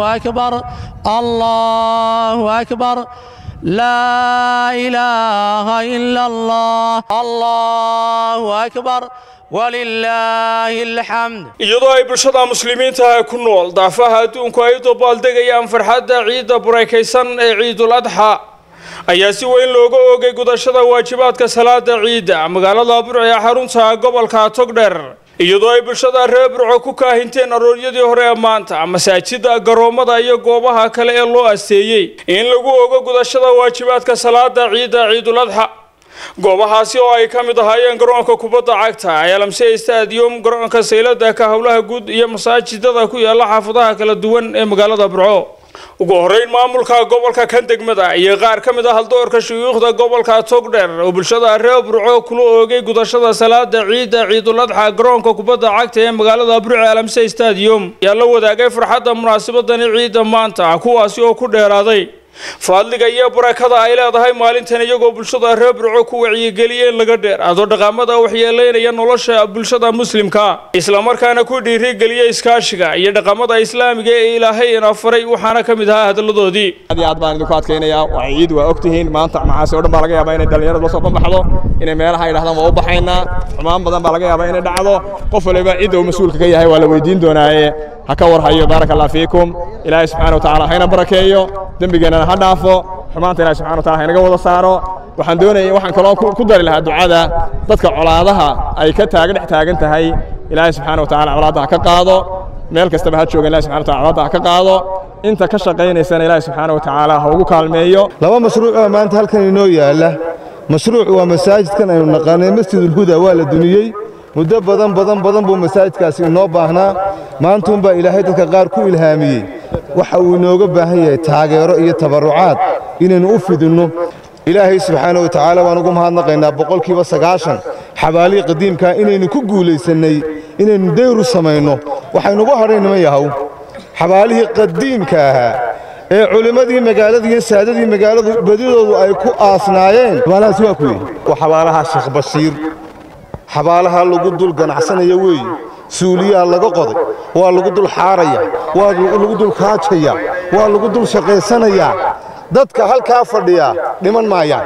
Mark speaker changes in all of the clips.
Speaker 1: أكبر الله أكبر لا إله إلا الله الله أكبر ولله الحمد
Speaker 2: iyadoo ay bulshada muslimiinta ku nool daafaha adduunku ay u dabaaldegayaan farxadda ciidda burakaysan ee ciidul adxa ayaa si weyn looga oogay gudashada waajibaadka salaada ciidda magaalada burco ee xarunta gobolka togdher iyadoo ay bulshada reer burco ku kaahinteen arooryadii hore ee maanta masaajida garoomada iyo goobaha kale ee loo asteeyey in lagu ogo gudashada waajibaadka salaada ciidda ciidul adxa goobahaasi oo ay ka mid ahaayeen garoonka kubadda cagta elamse stadium garoonka saylada ka howlaha guud iyo masaajidada ku yaala xaafadaha kala duwan ee magaalada burco ugu horeyn maamulka gobolka kan degmada iyo qaar ka mid ah haldoorka shuyuukhda gobolka togdher oo bulshada reer burco kula oogay gudashada salaada ciidda ciidul adxa garoonka kubadda cagta ee magaalada burco alamse stadium ayaa la wadaagay farxadda munaasabadani ciidda maanta kuwaasi oo ku dheeraaday faadliga iyo barakada ay leedahay maalintan iyagoo bulshada reer burco ku wacyigeliyeen laga dheeraado dhaqamada waxyeeleynaya nolosha bulshada muslimka islamarkaana ku dhiirigeliya iskaashiga iyo dhaqamada islaamiga ee ilaahay ina faray waxaana ka mid ahaa hadaladoodii
Speaker 3: aad iyo aad baan idinku adkaynayaa waa ciid waa ogtihiin maanta macaasi oo dhan baa laga yaabaa inay dhallinyaradu la soo banbaxdo inay meelaha ay dhahdaan waa u baxaynaa xumaan badan baa laga yaabaa inay dhacdo qof waliba cidda uu mas-uulka ka yahay waa la weydiin doonaaye ha ka warhayo baaraka allah fiikum ilaahay subxaana wa tacaala hayna barakeeyo dembigeennana ha dhaafo xumaanta ilahi subxana wa taala haynaga wada saaro waxaan doonaya waxaan kaloo ku dari lahaa ducada dadka colaadaha ay ka taaga dhex taagan tahay ilaahay subxaana wa tacaala colaadda ha ka qaado meel kastaba ha jooga ilahi subxana wa taala colaadda ha ka qaado inta ka shaqaynaysana ilaahi subxaana wa tacaala ha ugu kaalmeeyo
Speaker 4: laba mashruuc oo maanta halkan inoo yaalla mashruuc waa masaajidkan aynu naqaanay masjidulhuda waa la duniyey muddo badan badan badan buu masaajidkaasi inoo baahnaa maantuunbaa ilaahay dadka qaar ku ilhaamiyey waxa uu inooga baahan yahay taageero iyo tabarrucaad inaynu u fidinno ilaahay subxaana wa tacaala waan ugu mahadnaqaynaa boqolkiiba sagaashan xabaalihii qadiimkaa inaynu ku guulaysannay inaynu dayru samayno waxaynugu hadhay niman yahow xabaalihii qadiimka ahaa ee culimmadii magaalada iyo saadadii magaaladu badidoodu ay ku aasnaayeen xabaalahaas waa kuwe waa xabaalaha sheekh bashiir xabaalaha lagu dul ganacsanaya weeye suuliyaa laga qoday waa lagu dul xaaraya waa lagu dul kaajaya waa lagu dul shaqaysanayaa dadka halkaa fadhiyaa dhiman maayaan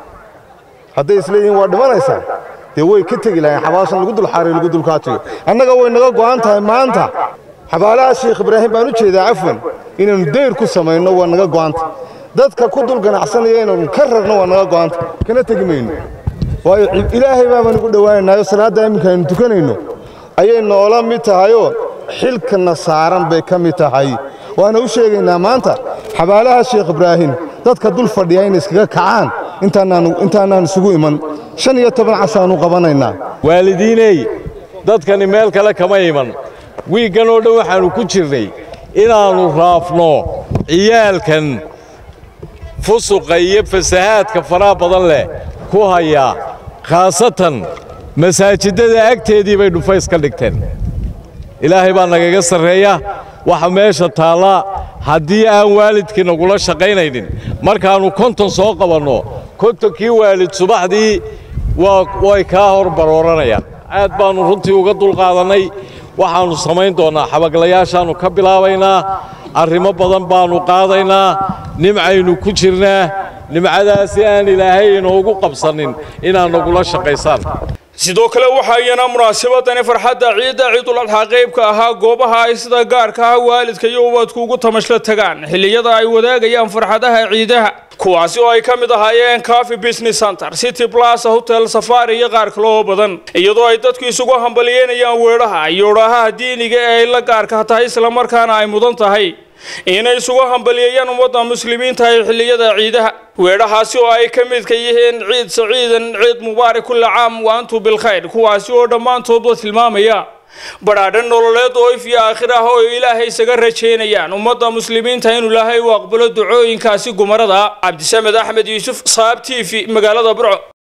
Speaker 4: hadday isleeyihiin waa dhimanaysaa dee way ka tegi lahayn xabaashan lagu dul xaarayo lagu dul kaajayo annaga way naga go'an tahay maanta xabaalaha sheekh ibraahim baan u jeedaa cafwan inaynu dayr ku samayno waa naga go'anta dadka ku dul ganacsanaya inaynu ka rarno waa naga go'anta kana tegi mayno waayo ilaahay baabaan ugu dhowaanaynaayoo salaadda iminka aynu tukanayno ayay noola mid tahayoo xilkana saaran bay ka mid tahay waana u sheegaynaa maanta xabaalaha sheekh ibraahim dadka dul fadhiya inay iskaga kacaan intaanaan isugu iman shan iyo toban cashaannu qabanaynaa
Speaker 5: waalidiiney dadkani meel kale kama iman wiiggan oo dhan waxaannu ku jirnay inaannu raafno ciyaalkan fusuqa iyo fasahaadka faraha badan leh ku haya khaasatan masaajidada agteedii bay dhufays ka dhigteen ilaahay baa nagaga sarreeya waxa meesha taalla haddii aan waalidkii nagula shaqaynaynin markaannu konton soo qabanno kontonkii waalid subaxdii way kaa hor barooranayaan aad baannu runtii uga dulqaadannay waxaannu samayn doonnaa xabaglayaashaannu ka bilaabaynaa arrimo badan baannu qaadaynaa nimcaynu ku jirnaa nimcadaasi aan ilaahay inoogu qabsanin inaad nagula shaqaysaan
Speaker 2: sidoo kale waxaa iyana munaasabadani farxadda ciidda ciidul adxa qaybka ahaa goobaha ay sida gaarka ah waalidka iyo ubadku ugu tamashla tagaan xilliyada ay wadaagayaan farxadaha ciidaha kuwaasi oo ay ka mid ahaayeen cafi business center city plaza hotel safari iyo qaar kale oo badan iyadoo ay dadku isugu hambaliyeynayaan weedhaha iyo odhahaha diiniga ee ay la gaarka tahay islamarkaana ay mudan tahay inay isugu hambaliyeeyaan ummadda muslimiinta ee xilliyada ciidaha weedhahaasi oo ay ka midka yihiin ciid saciidan ciid mubaarak kulla caam wa antum bilkhayr kuwaasi oo dhammaantoodba tilmaamaya badhaadhan nololeed oo if iyo aakhir ah oo ilaahay isaga rajaynayaan ummadda muslimiinta inuu ilaahay u aqbalo ducooyinkaasi gumarada cabdisamed axmed yuusuf saab t v magaalada burco